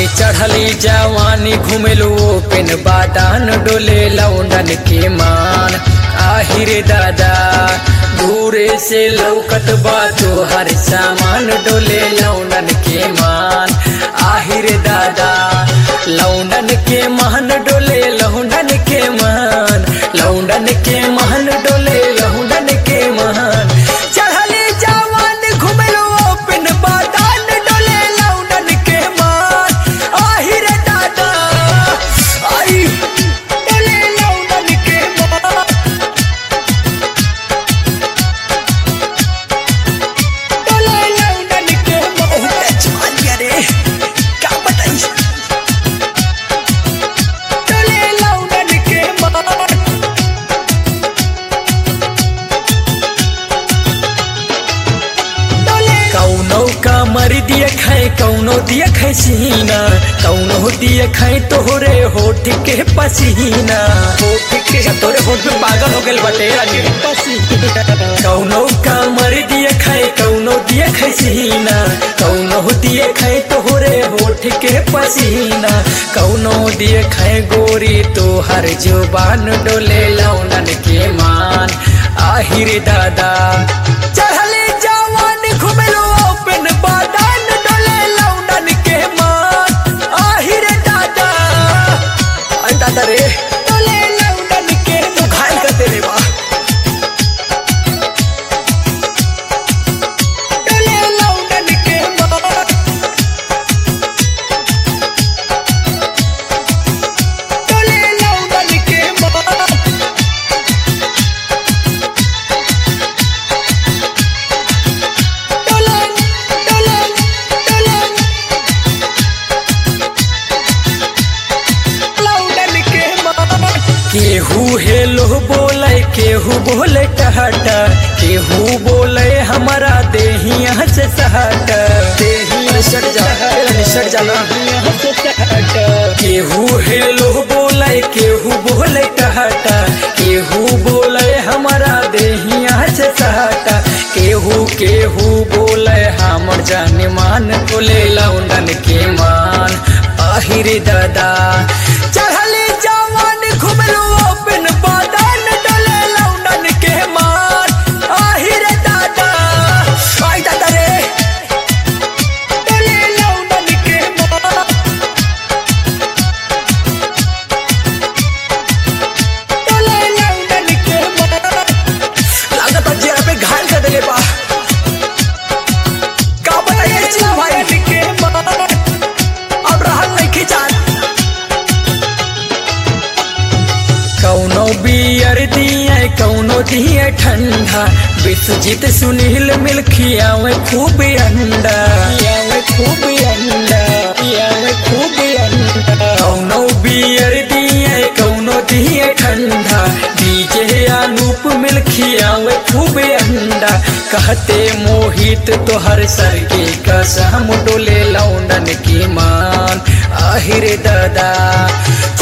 चढ़ली जवानी घुमेलू पेन बादान डोले लौंडन के मान आहिर दादा दूरे से लौकत बा हर सामान डोले लौंडन के मान आहिर दादा लौंडन के मान डोले लौंडन के मान लौंडन के मान डोले लौंडन के मान चढ़ली जवान घुमेलू पेन बादान डोले लौंडन के मान आहिर दादा आई डोले लौंडन के मान डोले लौंडन के मान बहुत जवान बिया रे का बताई डोले लौंडन के मान कौनो का मर दिया खाए कौनो दिया खाए सीना कौनो दिया खाए तोहरे होठ के पसीना होठ के तोरे होठ में पागल हो गए बटे रानी पसीना कौनो का मर दिया खाए कौनो दिया खाए सीना कौनो दिया खाए तोहरे होठ के पसीना कौनो दिया खाए गोरी तो हर जुबान डोले लौनन के मान आहिर दादा चढ़ले जवान घुमेलो ओपन बादान डोले लौंडन के मान आहिर दादा आई दादा रे डोले लौंडन के तू घायल कर दे रे बा डोले लौंडन के मान डोले लौंडन के मान डोलन डोलन डोलन लौंडन के मान केहू हेलो बोले केहू बोले टहटा केहू बोले हमारा देहिया से सहट देहिया सट जा सट जाना केहू हेलो बोले केहू बोले टहटा केहू बोले हमारा देहिया से सहटा केहू केहू बोले हमर जान मान बोले लौंडन के मान आहिर दादा चढ़ले जवान घुमलो ओपन बादान डले लौंडन के मान आहिर दादा आई दादा रे डले लौंडन के मान डले लौंडन के मान लागत है जेरा पे घायल कर देले बा का बताइए चिल भाई के मान अब रहल नहीं खिचान कौनो बियर दिए कौनो दिए ठंडा विश्वजीत सुनील मिल खियावे खूब अंडा खियावे खूब अंडा खियावे खूब अंडा कौनो बियर दिए कौनो दिए ठंडा डीजे अनूप मिल खियावे खूब अंडा कहते मोहित तोहर सर के कसम डोले लौंडन की मान आहिर दादा